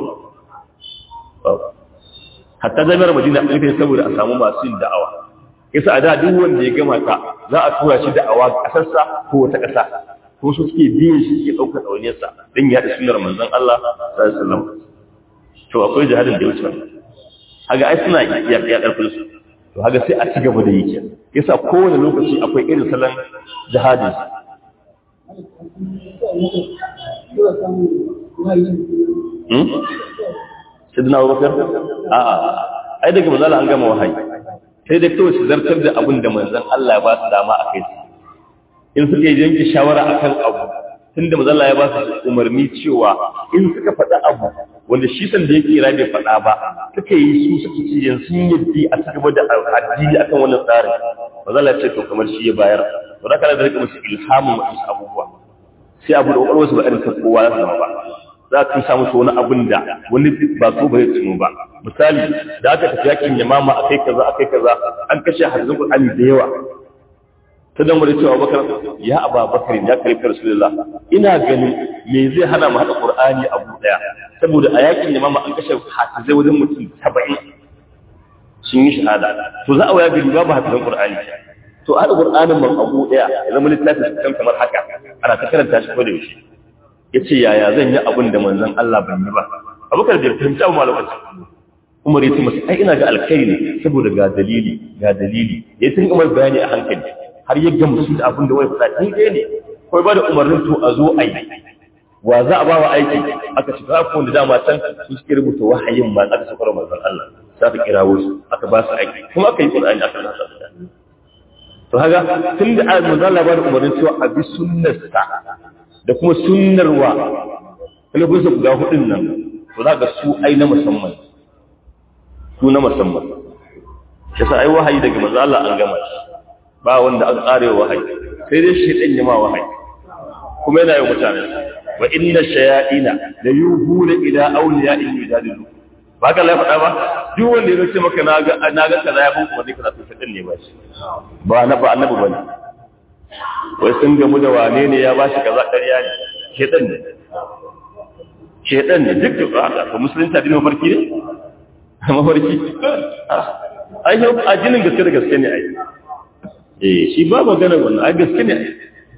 hatta jami'ar madina an kai saboda a samu masu yin da'awa yasa a da duk wanda ya gama ta za a tura shi da'awa ƙasarsa ko wata ƙasa ko su suke biyan shi ke ɗaukar ɗauniyarsa don yaɗa sunar manzon Allah sallallahu alaihi wasallam to akwai jihadin da ya wuce haga ai suna iya iya ƙarfin su to haga sai a ci gaba da yake yasa kowane lokaci akwai irin salon jihadin hmm sidna Abubakar a'a ai daga manzon an gama wahayi sai da kawai su zartar da abin da manzon Allah ya ba su dama a kai su in suka yi yanke shawara akan abu tunda mazalla ya ba su umarni cewa in suka faɗa abu wanda shi san da yake bai faɗa ba suka yi su suka ce yanzu sun yaddi a ci gaba da addini akan wannan tsarin mazalla ya ce to kamar shi ya bayar to da kana da rika musu ilhamin wasu abubuwa sai abu da kwakwalwar su ba irin kowa ya zama ba za ka samu su wani abin da wani ba so ba zai tuno ba misali da aka tafi yakin yamama akai kaza akai kaza an kashe hadisin Qur'ani da yawa ta dan wani cewa bakar ya aba bakar ya karfi rasulullah ina ganin me zai hana mu hada qur'ani abu daya saboda a yakin ne mama an kashe hafizai wajen mutum 70 sun yi shahada to za a waya gari babu hafizan qur'ani to hada qur'anin man abu daya ya zama littafin kan kamar haka ana ta karanta shi ko da yaushe yace yaya zan yi abin da manzon Allah ban yi ba abubakar da fahimci abu malakacin umar ya ce masa ai ina ga alkhairi ne saboda ga dalili ga dalili ya tun umar bayani a hankali har ya gamsu da abin da wai faɗa daidai ne kawai ba da umarnin to a zo a yi wa za a ba wa aiki aka ci ta wanda dama can su suke rubuta wahayin ma aka sakar manzon Allah za ka kira wasu aka ba su aiki kuma aka yi Qur'ani aka nasa to haka tun da manzon Allah ba da umarnin cewa a bi sunnarsa da kuma sunnarwa kalabunsa guda hudun nan to za ga su ai na musamman su na musamman shi sa ai wahayi daga manzo Allah an gama shi ba wanda an tsare wahayi sai dai shi dan yama wahayi kuma yana yi mutane wa inna shayaina la yuhuna ila awliya'in yujadilu ba ka la faɗa ba duk wanda ya ce maka na ga na ga kaza ya bin kuma dai kaza to sai ne ba shi ba na ba annabi bane wai sun gamu da wane ne ya ba shi kaza ƙarya ne shedan ne shedan ne duk da haka ko musulunta dinin mafarki ne mafarki ai yau addinin gaske da gaske ne ai eh shi ba magana wannan ai gaske ne ai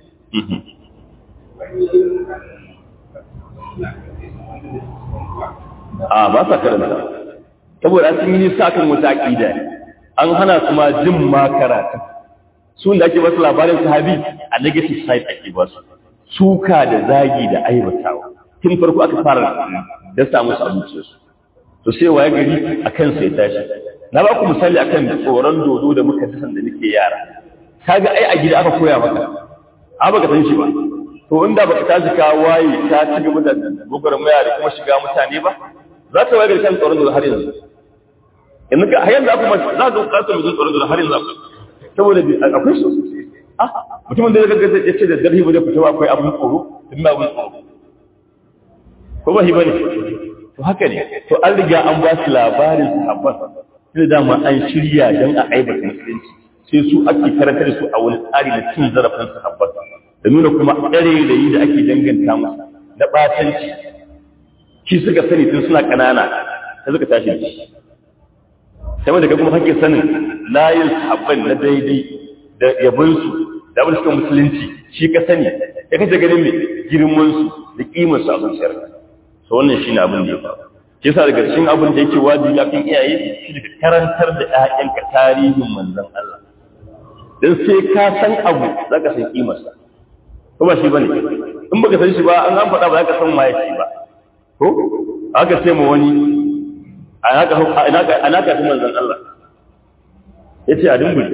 a ba sa karanta saboda sun yi nisa kan wata aqida an hana su ma jin ma karatu su da ake basu labarin sahabi a negative side ake basu suka da zagi da aibatawa tun farko aka fara da samu su abinci su to sai waye gari akan sai tashi na ba ku misali akan tsoron dodo da muka ji sanda nake yara kaga ai a gida aka koya maka a baka san shi ba to inda baka tashi ka waye ka ci gaba da gwagwarmaya da kuma shiga mutane ba za ka waye gari kan tsoron dodo har yanzu yanzu ka har yanzu kuma za ka kasa mu tsoron dodo har yanzu saboda akwai su ah mutumin da ya ga ya ce da darhi ba da fitowa akwai abun tsoro tun ba abun tsoro ko ba shi bane to haka ne to an riga an ba su labarin sahabban sai dama an shirya don a aibata musulunci sai su ake karanta da su a wani tsari na cin zarafin sahabban da nuna kuma ɗare da yi da ake danganta musu na ɓatanci shi suka sani tun suna ƙanana sai suka tashi da shi sai wanda kuma hake sanin layin sahabban na daidai da yabonsu da abin suka musulunci shi ka sani ya kace ganin mai girmansu da ƙimarsu a zuciyarka so wannan shine abin da ya faru shi yasa daga cikin abin da yake wajibi akan iyaye shi da karantar da ƴaƴanka tarihin manzon Allah dan sai ka san abu zaka san kimar sa ko ba shi bane in baka san shi ba an an faɗa ba zaka san waye shi ba ko aka ce ma wani anaka anaka anaka fi manzon Allah yace a dimbul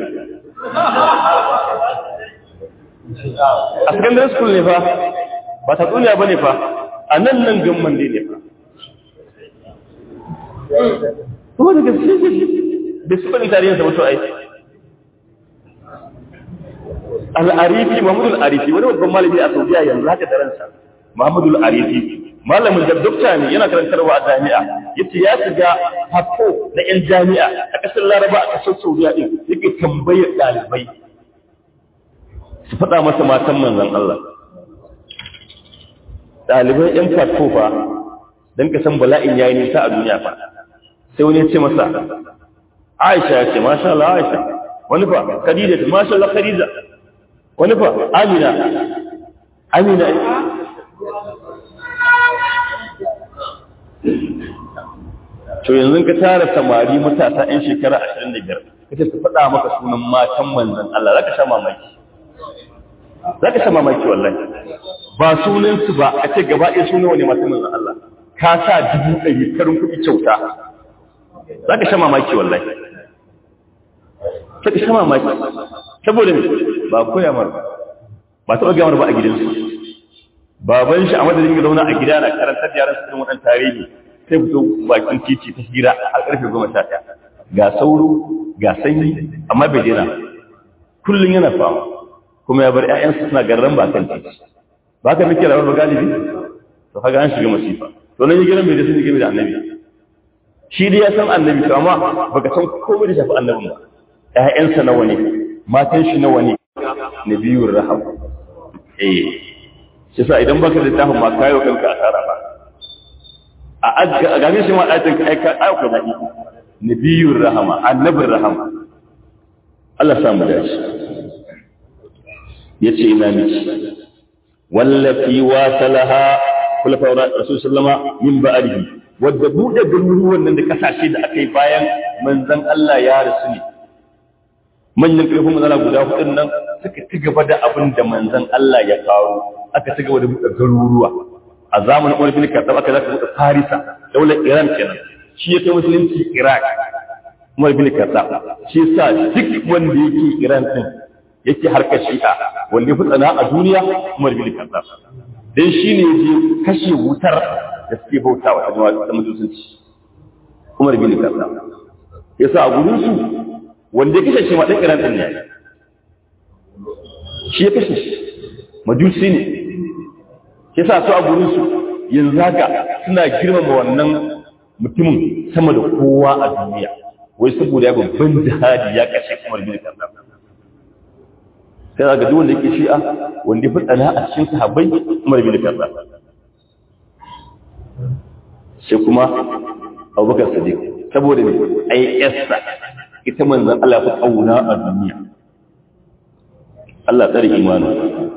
a secondary school ne fa ba ta duniya bane fa a nan nan gamman dai ne fa kuma da gaske da su bane tarihin sa mutu aiki al-arifi mahmud al-arifi wani babban malami a saudiya yanzu haka da ransa mahmud al-arifi malamin da dokta ne yana karantarwa a jami'a yace ya shiga hafo na yan jami'a a kasar laraba a kasar saudiya din yake tambayar dalibai su faɗa masa matan manzon Allah ɗaliban ‘yan fatko fa don ka san bala'in ya yi nisa a duniya fa sai wani ya ce masa aisha ya ce masha Allah aisha wani fa khadija ce masha Allah khadija wani fa amina amina to yanzu ka tara samari matasa ‘yan shekara ashirin da biyar kace su faɗa maka sunan matan manzan Allah za ka sha mamaki za ka sha mamaki wallahi ba sunansu ba a ce gaba ɗaya suna wani masu manzan Allah ka sa dubu ɗari karin kuɗi kyauta za ka sha mamaki wallahi za ka sha mamaki saboda ne ba koya mar ba taɓa gamar ba a gidansu baban shi a madadin ya zauna a gida na karantar yaran su waɗan tarihi sai fito bakin titi ta hira a ƙarfe goma sha ɗaya ga sauro ga sanyi amma bai daina kullum yana fama kuma ya bar 'ya'yansu suna garran ba kan titi ba ka nake rawar galibi to kaga an shiga masifa to nan gidan mai da sun game da annabi shi dai ya san annabi to amma baka san komai da shafi annabin ba ƴaƴansa nawa ne matan shi nawa ne nabiyur raham eh shi sa idan baka da tafin ma kayo kanka asara ba a azga a game shi ma ayatin ka aika aika da nabiyur rahama annabir rahama Allah sa mu dace yace ina miki wallafi wasalaha kulafa rasul sallama min ba'dihi wadda buɗe garuruwan nan da kasashe da aka yi bayan manzan Allah ya rasu ne manyan ƙarfin manzana guda hudun nan suka ci gaba da abin da manzan Allah ya kawo aka ci gaba da buɗe garuruwa a zamanin Umar bin Khattab aka zaka buɗe Farisa daular Iran kenan shi ya kai musulunci Iraq Umar bin Khattab shi sa duk wanda yake Iran din yake harkar Shi'a wanda ya fi tsana a duniya Umar bin Khattab dan shi ne ya kashe wutar da suke bautawa a jama'a da mutunci Umar bin Khattab yasa a gurin su wanda ya kashe shi ma dan Iran din ne shi ya kashe shi majusi ne yasa su a gurin su yanzu haka suna girmama wannan mutumin sama da kowa a duniya wai saboda ya babban jihadi ya kashe Umar bin Khattab sai ga duk wanda yake shi'a wanda ya fi tsana a cikin sahabbai Umar bin Khattab sai kuma abubakar sadiq saboda ne ai yassa ita manzan Allah fi kauna a duniya Allah tsare imanu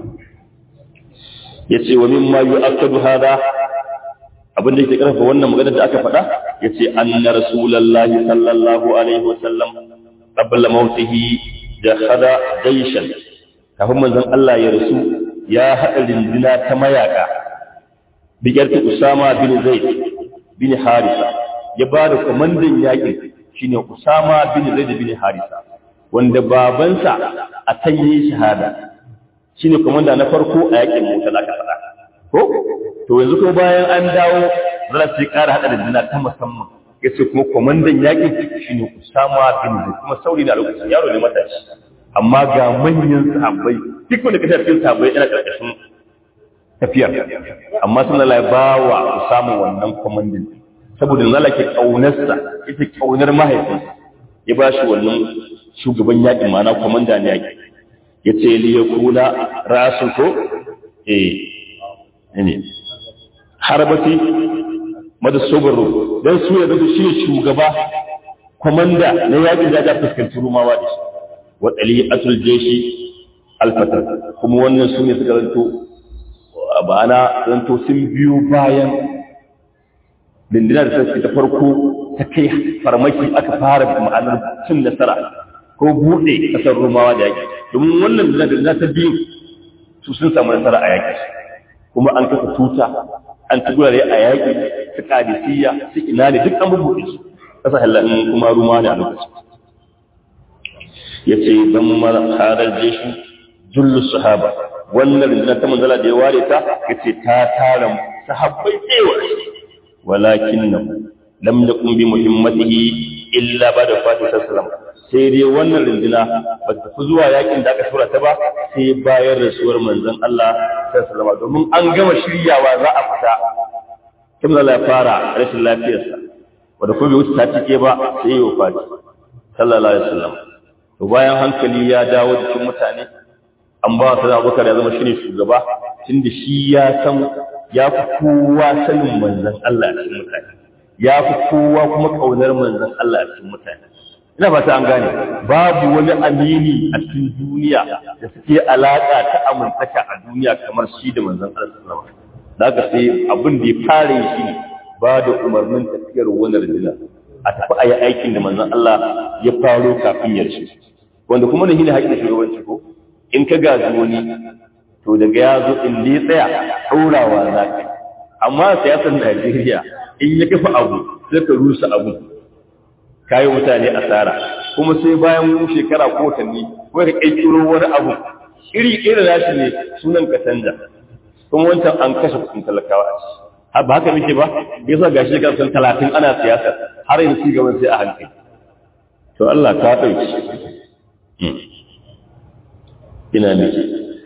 yace wa mimma yu'akkadu hada abinda yake karfa wannan magana da aka faɗa yace anna rasulullahi sallallahu alaihi wasallam qabla mautihi jakhada jayshan kafin manzon Allah ya rasu ya haɗa rindina ta mayaka bigiyarta Usama bin Zaid bin Harisa ya ba da kwamandan yaƙin shine Usama bin Zaid bin Harisa wanda babansa a can yi shahada shine kwamanda na farko a yaƙin Musa aka faɗa ko to yanzu ko bayan an dawo zan sai ƙara haɗa da dina ta musamman yace kuma kwamandan yaƙin shine Usama bin Zaid kuma sauri da lokacin yaro ne matashi amma ga manyan sahabbai duk wanda kashe cikin sahabbai yana ƙarƙashin tafiyar amma sun lalai ba wa samun wannan kwamandin saboda nala ke ƙaunarsa ita ƙaunar mahaifinsa ya ba shi wannan shugaban yaƙi mana kwamandan yaƙi ya ce liya kula rasu ko eh ne harbati mada sobarro don su ya zato shi ne shugaba kwamanda na yaƙin da ya fuskanci rumawa da shi wa ɗali'atul jeshi alfatar kuma wannan su ne suka zanto ba ana zanto sun biyo bayan dindinar da ta farko ta kai farmaki aka fara ma'anar cin nasara ko buɗe ƙasar rumawa da yaƙi domin wannan dindinar ta biyu su sun samu nasara a yaƙi kuma an kafa tuta an ci gurare a yaƙi su kadisiyya su ina ne duk an bubuɗe su ƙasa halin kuma rumawa ne a lokacin ya ce don mara harar jeshi jullu sahaba wannan rundunar ta manzala da ya ware ta ya ce ta tara sahabbai tsewa walakin nan lam yakun bi muhimmatihi illa ba da fatih sallam sai dai wannan runduna ba ta fi zuwa yakin da aka tura ta ba sai bayan rasuwar manzon Allah sallallahu domin an gama shiryawa za a fita ta manzala ya fara rashin lafiyarsa wanda kuma bai wuce ta cike ba sai ya wafati sallallahu alaihi wasallam to bayan hankali ya dawo cikin mutane an ba su da abubakar ya zama shi ne shugaba tunda shi ya san ya fi kowa sanin manzan Allah a cikin mutane ya fi kowa kuma ƙaunar manzan Allah a cikin mutane ina fata an gane babu wani amini a cikin duniya da suke alaƙa ta amintaka a duniya kamar shi da manzan Allah sallallahu alaihi wasallam da sai abin da ya fara shi ne ba da umarnin tafiyar wani rajula a tafi a yi aikin da manzan Allah ya faro kafin ya rasu wanda kuma da shi ne haƙƙin shugabanci ko in ka gaji wani to daga ya zo in ya tsaya ɗaurawa za ka amma siyasar Najeriya in ya kafa abu sai ka rusa abu kayi mutane asara kuma sai bayan shekara ko watanni ko ka ƙirƙiro wani abu iri iri nashi ne sunan ka canja kuma wancan an kashe kuɗin talakawa a ciki ba haka muke ba yasa gashi shekara sun talatin ana siyasa har yanzu ci gaban sai a hankali to Allah ka ɗauki ina miki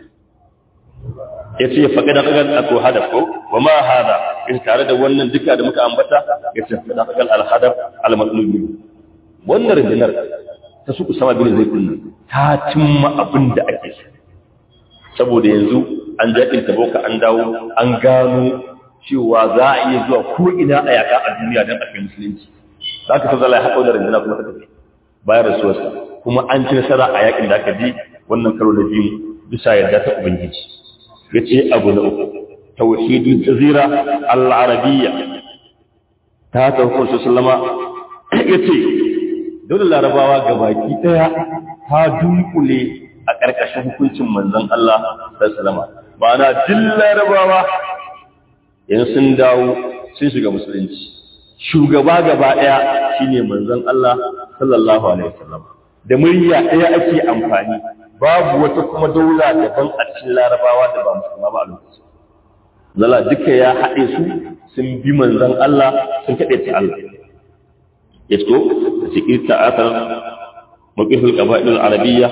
ya ce faƙi da ƙagal a ko hadaf ko wa ma hada in tare da wannan duka da muka ambata ya ce faƙi da ƙagal alhadaf almatlubi wannan rundunar ta su usama bin zai kunna ta cimma abin da ake so saboda yanzu an jaɗin taboka an dawo an gano cewa za a iya zuwa ko ina a yaƙa a duniya don a kai musulunci za ka san zala ya haɗa da rundunar kuma ta tafi bayan rasuwarsa kuma an ci nasara a yaƙin da aka ji wannan karo na biyu bisa yarda ta ubangiji ya ce abu na uku tauhidul jazira al-arabiyya ta tawfur sallama ya ce dole larabawa gabaki daya ta dunkule a ƙarƙashin hukuncin manzon Allah sallama ma'ana duk larabawa yanzu sun dawo sun shiga musulunci shugaba gaba daya shine manzon Allah sallallahu alaihi wasallam da murya daya ake amfani babu wata kuma daula daban a cikin larabawa da ba musulma ba a lokacin zala duka ya haɗe su sun bi manzon Allah sun kaɗe ta Allah ya so da cikin ta'atar mawqifil qaba'il al-arabiyya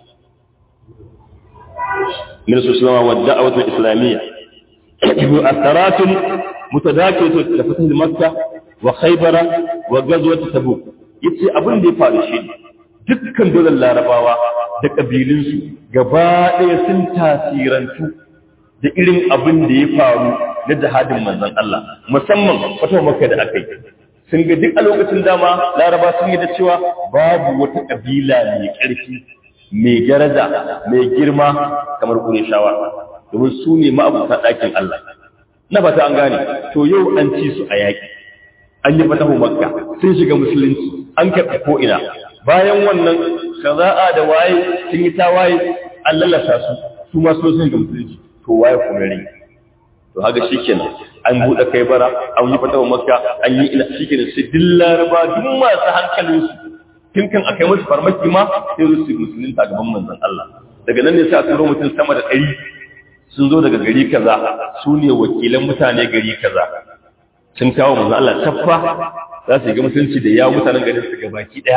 min sallama wa da'awat al-islamiyya أثرات متداخلة لفتح مكة وخيبر وغزوة تبوك yace abin da ya faru shi dukkan dole larabawa da ƙabilunsu gaba ɗaya sun tasirantu da irin abin da ya faru na jihadin manzon Allah musamman wata maka da aka yi sun ga duk a lokacin dama laraba sun yi da cewa babu wata ƙabila mai ƙarfi mai daraja mai girma kamar ƙureshawa domin su ne ma'abuta ɗakin Allah na fata an gane to yau an ci su a yaƙi an yi fatahu makka sun shiga musulunci an karɓi ko'ina bayan wannan shaza'a da waye sun yi ta waye an lalata su su ma sun shiga musulunci to waye kuma rai to haka shi kenan an buɗe kai bara an yi fatahu makka an yi ina shi kenan sai duk laraba duk masu hankalinsu tun kan akai musu farmaki ma sai su musulunta gaban manzon Allah daga nan ne sai a turo mutum sama da ɗari sun zo daga gari kaza su ne wakilan mutane gari kaza sun kawo manzo Allah taffa za su yi ga mutunci da yawo mutanen garin su gabaki daya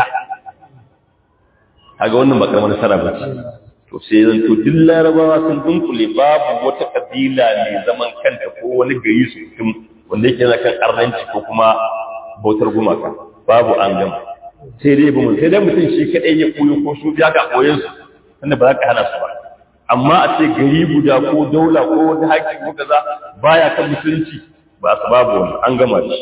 kaga wannan ba karamar nasara ba ce to sai zan to duk larabawa sun dunkule babu wata kabila mai zaman kanta ko wani gari su cikin wanda yake na kan arnanci ko kuma bautar gumaka babu an gama sai dai ba sai dai mutum shi kadai ya koyo ko su ya ga koyon su wanda ba za ka hana su ba amma a ce gari guda ko daula ko wani haƙƙi ko kaza baya kan musulunci ba su babu wani an gama shi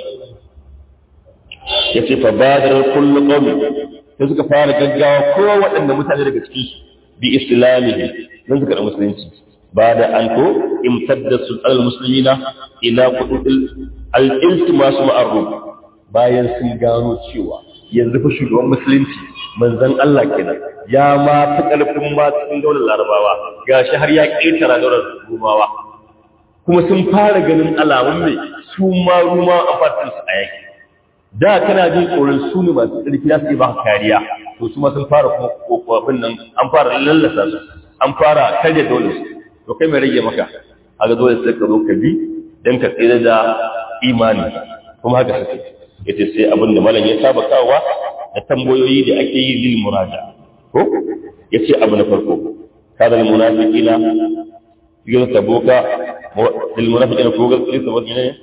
ya ce fa badar kullu qawmi sai suka fara gaggawa ko waɗanda mutane daga cikin su bi islamihi dan suka da musulunci ba da an ko imtadda sulal muslimina ila qudul al-iltimas ma'arruf bayan sun gano cewa yanzu fa shugaban musulunci manzon Allah kenan ya ma fi ƙarfin ma cikin daular larabawa ga shi har ya ƙetara daular rumawa kuma sun fara ganin alamun mai su ma rumawa a fatin su a yaki da kana jin tsoron su ne masu ƙarfi za su yi ba kariya to su ma sun fara kuma kokofin nan an fara lallasa su an fara karya daular su to kai mai rage maka a ga dole sai ka zo ka bi don ka tsira da imani kuma haka suke yace sai abin da malam ya saba kawowa da tambayoyi da ake yi lil muraja ko yace abu na farko kada al munafiqina yau tabuka lil munafiqina ko ga lil tabuka ne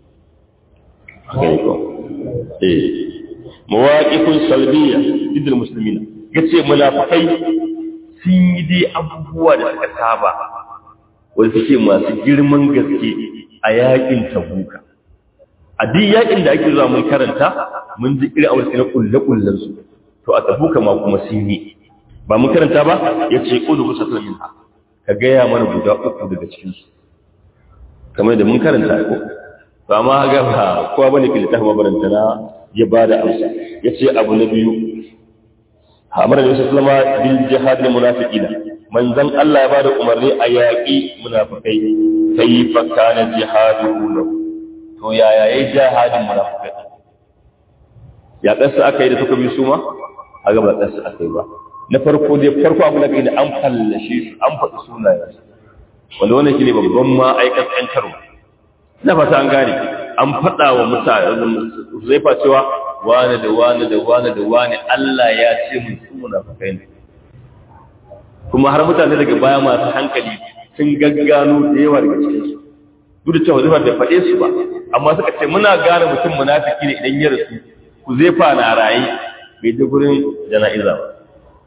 ko eh mawaqifun salbiyya lil muslimina yace munafikai sun yi dai abubuwa da suka saba wanda suke masu girman gaske a yakin tabuka a duk yakin da ake zuwa mun karanta mun ji irin aure na kulle kullen su to a tabuka ma kuma sun yi ba mun karanta ba yace qulu kusatul minha ka gaya mana guda uku daga cikin su kamar da mun karanta ko to amma ga ba kowa bane ke littafin mabaranta na ya bada amsa yace abu na biyu amara da sallama bil jihad lil munafiqina manzon Allah ya bada umarni a yaƙi munafikai kayfa kana jihadu lahu to yaya yayi jihadin munafikai ya kasa aka yi da suka bi su ma a gaba kasa aka yi ba na farko dai farko abu na kai da an fallashe su an faɗi sunayen wanda wannan shine babban ma aikan tsantarwa na fata an gane an faɗa wa mutane zai fa cewa wane da wane da wane da wane Allah ya ce mun su munafikai ne kuma har mutane daga baya masu hankali sun gaggano da yawa daga cikin su duk da cewa zai da faɗe su ba amma suka ce muna gane mutum munafiki ne idan ya rasu ku zai fa na raye bai je gurin jana'iza ba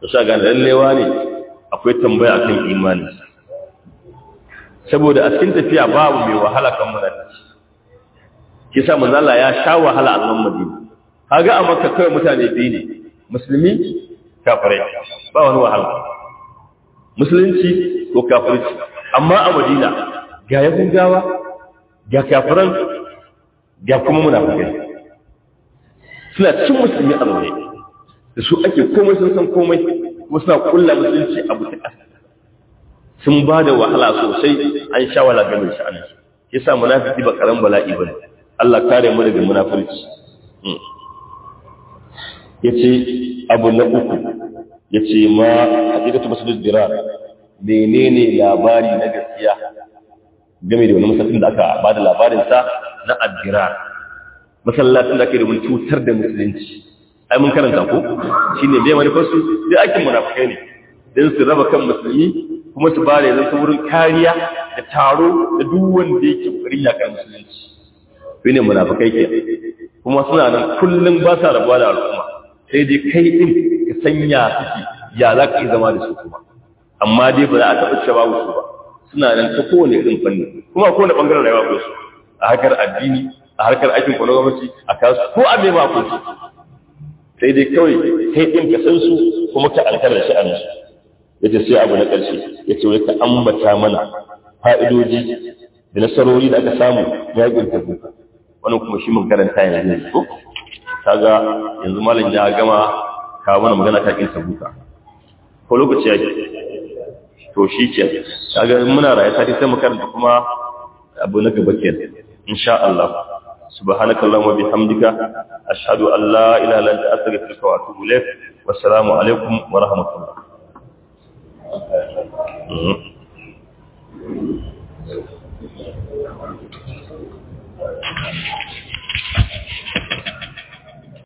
da sha gane lallewa ne akwai tambaya akan imani saboda a cikin tafiya babu mai wahala kan munafiki kisa manzo Allah ya sha wahala a nan Madina kaga a Makka kai mutane biyu ne musulmi kafirai ba wani wahala musulunci ko kafirci amma a Madina ga yahudawa ga kafiran ga kuma munafikai suna cin musulmi a zaune da su ake komai sun san komai kuma suna kulla musulunci abu ta ƙasa sun ba da wahala sosai an sha wala game da sha'anin shi yasa munafiki ba karan bala'i bane Allah kare mu daga munafurci yace abu na uku yace ma hakikatu masjid dirar menene labari na gaskiya game da wani masallacin da aka bada labarin sa na addirar masallacin da ake da cutar da musulunci ai mun karanta ko shine bai manufarsu sai aikin munafikai ne dan su raba kan musulmi kuma su bare zan ta wurin kariya da taro da duk wanda yake kokarin ya kan musulunci shine munafikai ke kuma suna nan kullum ba sa rabuwa da al'umma sai dai kai din ka sanya suke ya za ka yi zama da su kuma amma dai ba za a taɓa cewa su ba suna nan ta kowane irin fanni kuma a kowane ɓangaren rayuwa ko su a harkar addini a harkar aikin kwanon gwamnati a kasu ko a mai ba ko su sai dai kawai kai ɗin ka san su kuma ka alkar da sha'anin su yace sai abu na ƙarshe yace wai ka ambata mana fa'idoji da nasarori da aka samu yaƙin tabuka wannan kuma shi mun karanta yanzu ko kaga yanzu malam ya gama kawo mana magana ta kin tabuka ko lokaci yake to shi ke kaga muna raye sai sai mu karanta kuma abu na gaba kenan insha Allah سبحانك اللهم وبحمدك أشهد أن لا إله إلا أنت أستغفرك وأتوب إليك والسلام عليكم ورحمة الله Thank you.